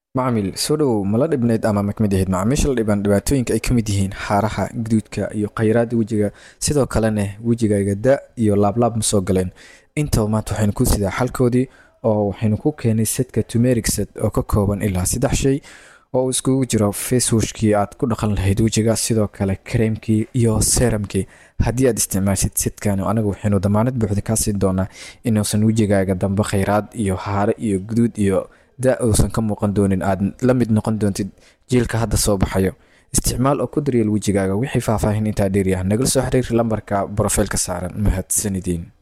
macmiil soo dhowow mala dhibnayd ama makmid ahayd macaamiisha la dhiban dhibaatooyinka ay ka mid yihiin xaaraha guduudka iyo khayraada wejiga sidoo kalena wejigaaga da iyo laablaab ma soo galeen intaba maanta waxaynu ku sidaa xalkoodii oo waxaynu ku keenay setka tumeric set oo ka kooban ilaa saddex shay oo uu iskugu jiro facewashkii aad ku dhaqan lahayd wejiga sidoo kale kareemkii iyo seramkii haddii aad isticmaashid sidkan anaga waxaynu damaanad buuxda kaa siin doonaa inuusan wejigaaga dambe khayraad iyo haare iyo guduud iyo da uusan ka muuqan doonin aad la mid noqon doontid jiilka hadda soo baxayo isticmaal oo ku daryeel wejigaaga wixii faahfaahin intaa dheeryaha nagala soo xiriir lambarka brofaylka saaran mahadsanidin